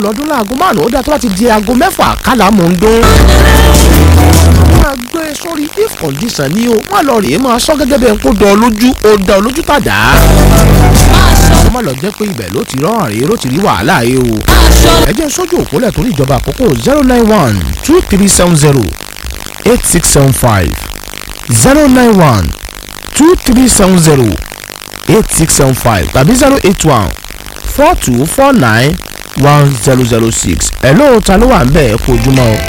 lọ́dún láago márùn-ún ó dá tó bá ti di aago mẹ́fà kálá mò ń dún. máa gbé sórí if condition ni o má lọ rèé máa sọ gẹ́gẹ́ bẹ́ẹ̀ kó dán ọ lójú ó dán ọ lójú tàdá. ó má lọ jẹ́ pé ibẹ̀ ló ti rán àrè ló ti rí wàhálà yìí o. ẹ jẹ́ sójú òpólẹ̀ torí ìjọba àkókò zero nine one two three seven zero eight six seven five zero nine one two three seven zero eight six seven five tàbí zero eight one four two four nine one zero zero six hello ta ló wà ń bẹ̀ ẹ kú ojúmọ́ o.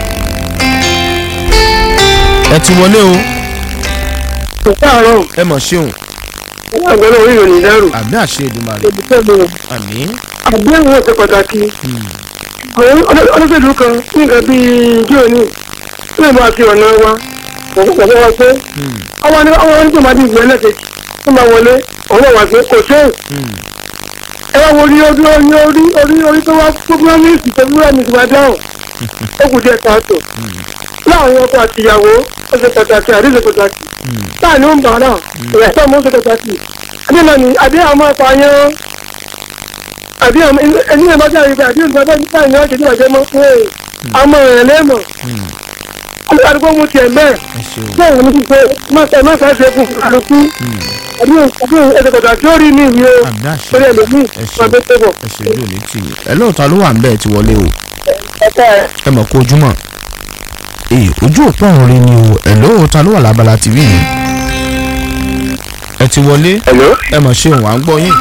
ẹ ti wọlé o kò káàárọ̀ ẹ mọ̀ ṣeun wọn àgbẹ̀rẹ̀ orí ìròyìn dẹ́rù àmì àṣẹ Èdùmàrè olùfẹ́ mi ò àmì àdéhùn ó ṣe pàtàkì àwọn olóṣèlú kan ní nǹkan bíi ijó ní ilé ìbá àti ọ̀nà wa òun kò fọwọ́ pé àwọn ní àwọn ní tòmátì ìgbẹ́ ẹlẹ́kẹ̀jì tó máa wọlé òun náà wà pé kò sẹ́yìn ẹ wá wo orí orí orí orí orí orí tó wá programmist tó programmist wá dáhùn ó kù díẹ̀ káàtó láàrin ọkọ àti ìyàwó ó ṣe pàtàkì àdéhùn pàtàkì láàrin ó ń bàárà ìrẹ̀ tó mú ó ṣe pàtàkì adéhùn ni adéhùn ọmọ àpààyàn àdéhùn ẹni náà bá jáde pé àdéhùn tó bá báyìí ni wọ́n ṣe níwájú mọ́ pé àmọ́ rẹ̀ lẹ́mọ̀ àdúgbò mu tiẹ̀ bẹ́ẹ̀ ẹ ṣeun bẹ́ẹ̀ ni pípé mọ́tà mọ́tà ṣe fún àlùkù àdéhùn àdéhùn ẹ̀ṣẹ̀ pàtàkì ó rí ní ìwé o àmì àṣẹ torí ẹlòmíì ẹ ṣeun máa bẹ́ tẹ́bọ̀ ẹ ṣe ojú òní tì mí hello ta ló wà ń bẹ̀ ẹ ti wọlé o ẹ̀ka ẹ̀. ẹ mọ̀ kó ojúmọ́ ee ojú òpó ọ̀run rí ni o hello ta ló wà lábala tv yìí ẹ ti wọlé Hello. ẹ mọ̀ ṣeun à ń gbọ́ yín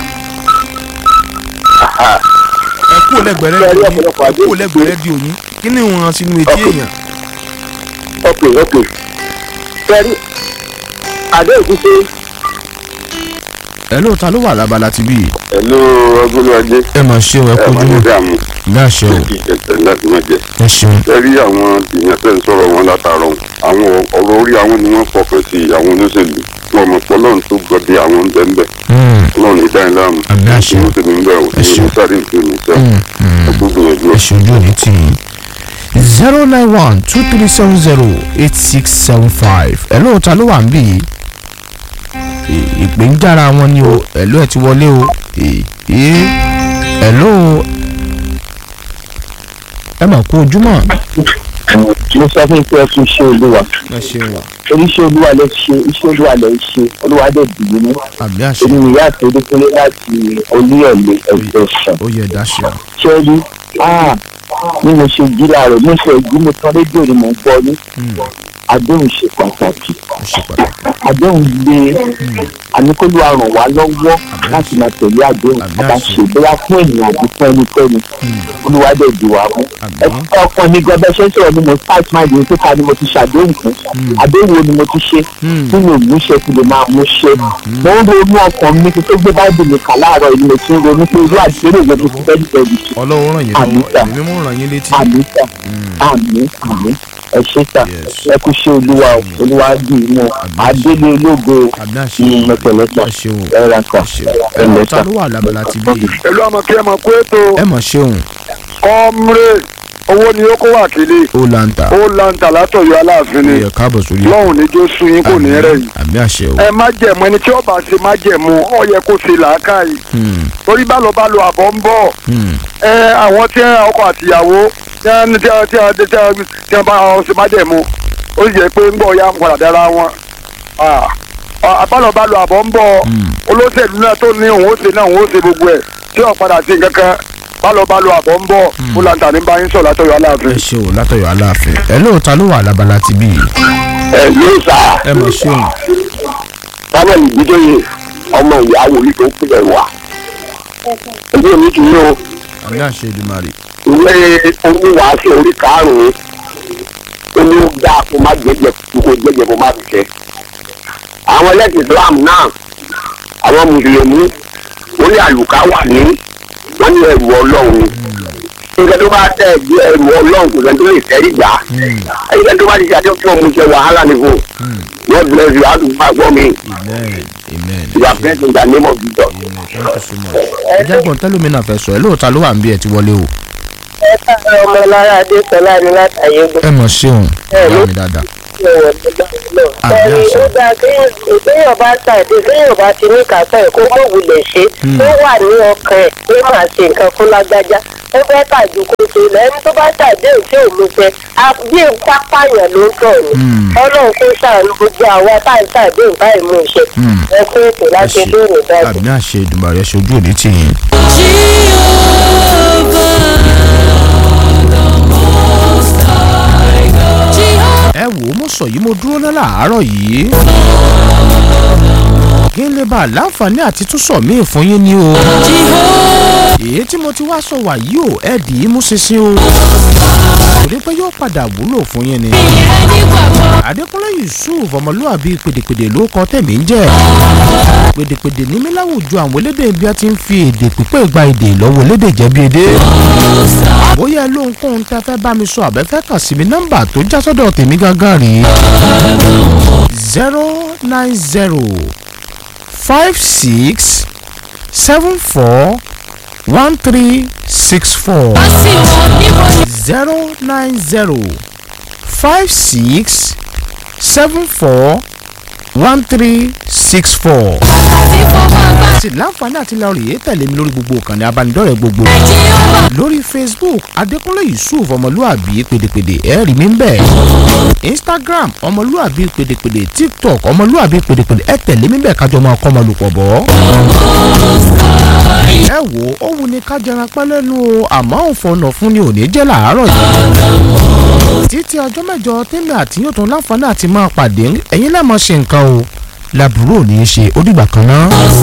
ẹ kú lẹ́gbẹ̀ẹ́ Ṣé ẹ rí rédíò yín ọ̀pọ̀lọpọ̀ ẹ àdéhùn? kú lẹ́gbẹ̀ẹ́ rédíò yín kí ni wọn sínú etí Okay. èèyàn ok ok sẹ́rí àdéhùn ti ṣe. hello ta ló wà lábala tv yìí Hello ọgbọ́n ajé ẹ mọ̀ ṣeun ẹ ẹ kú máa ní ojúmọ́ dààmú ní àṣẹ o kí ìjẹsẹ̀ láti má jẹ. ẹ ṣeun ẹ rí àwọn èèyàn tẹ́ ń sọ̀rọ̀ wọn látàárọ̀ àwọn ọ̀rọ̀ orí àwọn ni wọ́n fọkàn sí àwọn olóṣèlú wọn mọ̀ pé ọlọ́run tó gbọ́dẹ àwọn ń bẹ́ẹ̀ bẹ́ẹ̀ Mm, ọlọ́run ní dáhìn láàmú Àmì àṣẹ. ìlú tèmi ń bẹ̀ ò Ẹ ní ṣeun. ìlú sáré ìlú ní sẹ́ mm, mm. ẹ gbogbo ìyẹn ẹ ṣe ojú òní tì yín zero nine one two three seven zero eight six seven five hello ta ló wà ń bì yìí Ì- ìpè ń jára wọn ni o hello ẹ ti wọlé o Ì- ì- hello ẹ mà kú ojúmọ́ mo sọ fún pé ẹ fi ṣe olúwa ẹ ṣeun wa oníṣẹ́ olúwa lè ṣe iṣẹ́ olúwa lè ṣe olúwa dẹ̀ dìbò ní. àmì àṣẹ èmi ìyá àtòdékúnlé láti olúyọ̀lé ẹgbẹ́ sàn. ó yẹ dá ṣe ṣẹ́rí bí mo ṣe jí láàárọ̀ mo ṣe jí mo tán rédíò ni mo ń gbọ́ ní àdéhùn ṣe pàtàkì ó ṣe pàtàkì àdéhùn lé àníkólú àrùn wá lọ́wọ́ láti máa tẹ̀lé àdéhùn Àmì bàbá àṣẹ. ṣe bóyá fún ènìyàn àbí fún ẹnikẹ́ni olúwadé di wà mú. Àmì. ọkàn mi gan bẹ́ẹ̀ ṣe ń sọ̀rọ̀ ni mo start mind mi pé ká ni mo ti ṣàdéhùn fún àdéhùn wo ni mo ti ṣe Hmm. tí mi ò mú ṣe kí lè máa mú ṣe. mo ń ronú ọkàn mi kí tó gbé báìbù mi kà láàárọ̀ ìlú mo ti ń ronú pé irú àdéhùn wo ni mo ti fẹ́ nípa ìlú ṣe. ọlọ́run ràn yín Àmì lọ́wọ́ sà. èmi mú ràn yín létí àmì sà àmì àmì ẹ ṣe sà Yes. ẹ kú ṣe olúwa o olúwa dì í mú adélé ológo àmì àṣẹ mẹpẹlẹpẹ ẹ ṣeun ẹ ra kan ẹ ṣeun ẹ hello lẹ ta sà. ló wà lábala tv yìí pẹ̀lú ọmọ kí ẹ mọ̀ pé ètò ẹ mọ̀ ṣeun kọ́mrẹ́ owó ni ó kó wákìlì ó lanta ó lanta látọ̀yọ́ aláàfin ó ni yẹ káàbọ̀ sórí lọ́hùn ní jó sun yín kò ní rẹ̀ yìí àmì àṣẹ o ẹ má jẹ̀mú ẹni tí ó bá ṣe má jẹ̀mú ọ yẹ kó ṣe làákàyè Hmm, torí bá lọ bá lo àbọ̀ ń bọ̀ hmm. ẹ àwọn tí ọkọ àtìyàwó tí wọ́n tí wọ́n tí wọ́n tí wọ́n tí wọ́n bá wọn ṣe má jẹ̀mú ó sì jẹ́ pé ń bọ̀ ya ń padà dára wọn àbálọ̀ bá lo àbọ̀ ń bọ̀ olóṣèlú náà tó ní òun ó ṣe náà òun ó ṣe gbogbo ẹ̀ tí ò padà sí nǹkan kan bálọ̀ bá lo àbọ̀ ń bọ̀ ó làǹtà ní báyìí sọ̀ látọ̀yọ̀ aláàfin. ẹ ṣe o látọ̀yọ̀ aláàfin ẹ lóòótọ́ ló wà lábala tv yìí ẹ yóò sá ẹ mọ̀ ṣeun samuel ìdíjọyè ọmọ ìyá wòlíì tó ń pè wá ẹbí omi kì í yó àmì àṣẹ Èdùmàrè ìwé oníwàásù orí karùnún ó ní ó dáa kó má jẹjẹ kó jẹjẹ kó má fi jẹ àwọn ẹlẹ́sìn islam náà àwọn mùsùlùmí orí àlùkà wà ní wọ́n ní ẹrù ọlọ́run nǹkan tó bá tẹ̀ bí ẹrù ọlọ́run kò sẹ́ni tó lè tẹ́rí gbà ẹ̀yìn tó bá ti ṣàdé fún ọmọ ìṣe wàhálà nìkú God bless you how to gbàgbọ́ mi amen amen you are blessed in the name of Jesus. amen thank you so much ẹ jẹ́ gbọ́n tẹ́lómìnà fẹ́ sọ ẹ lóòótọ́ ló wà ń bí ẹ ti wọlé o ẹ káàárọ̀ ọmọ lára adéṣọlá ni látàyégún ẹ mọ̀ ṣeun Ẹ ló- ìyá mi dáadáa wọ̀ nígbà náà. Àmì Ẹni àṣẹ. ó dáa kéèyàn kéèyàn bá ṣàdé kéèyàn bá ti ní kàtọ́ ẹ̀ kó mọ̀ wulẹ̀ ṣe. Ó wà ní ọkàn ẹ̀ pé màá ṣe nǹkan fún lágbájá. Ó fẹ́ tàjú kó tó lọ ẹni tó bá ṣàdé òtí òun fẹ́. Bí pápáyàn ló ń tọ̀ ni. Ọlọ́run kó ṣàánú gbogbo àwa tá à ń ṣàdé ìbáyìí mú ṣe. Ẹ kó ètò láti lóòrè dájú. àmì àṣẹ ìdùnmọ̀ rẹ̀ ṣojú òní tì yín. ẹ wò ó mo sọ yìí mo dúró ná làárọ̀ yìí. kí n lè bá a láǹfààní àti tún sọ míì fún yín ni o. èyí tí mo ti wá sọ wà yìí o ẹ dì í mú ṣinṣin o. torí pé yóò padà wúlò fún yín ni. adékúnlé yusuf ọmọlúwàbí pèdèpèdè ló kọ tẹ̀mí ń jẹ́. pèdèpèdè ní mí láwùjọ àwọn elédè bí a ti ń fi èdè pípé gba èdè lọ́wọ́ elédè jẹ́bi èdè. bóyá ẹ lóhunkóhun tẹ́ fẹ́ bá mi sọ àbẹ́fẹ́ kàn sí mi nọ́mbà tó já sọ́dọ̀ tèmi gángan rèé zero nine zero five six seven four one three six four zero nine zero five six seven four one three six four. sì láǹfààní àti lọ rèé tẹ̀lé mi lórí gbogbo ìkànnì abánidọ́rẹ̀ẹ́ gbogbo lórí facebook adékúnlé yusuf ọmọlúàbí pèdèpèdè ẹ rí mi ń bẹ̀ instagram ọmọlúàbí pèdèpèdè tiktok ọmọlúàbí pèdèpèdè ẹ tẹ̀lé mi bẹ̀ kájọ máa kọ́ ọmọ lùpọ̀ bọ́. ẹ wo ó wù ní ká jẹran pẹ́ lẹ́nu o àmọ́ òfòànà fún ni òní jẹ́ làárọ̀ yìí. títí ọjọ́ mẹ́jọ tèmi àti yóò tún láǹfààní àti máa pàdé ẹ̀yin lẹ́ẹ̀mọ́ ṣe nǹkan o làbúrò ní í ṣe ó dìgbà kan náà.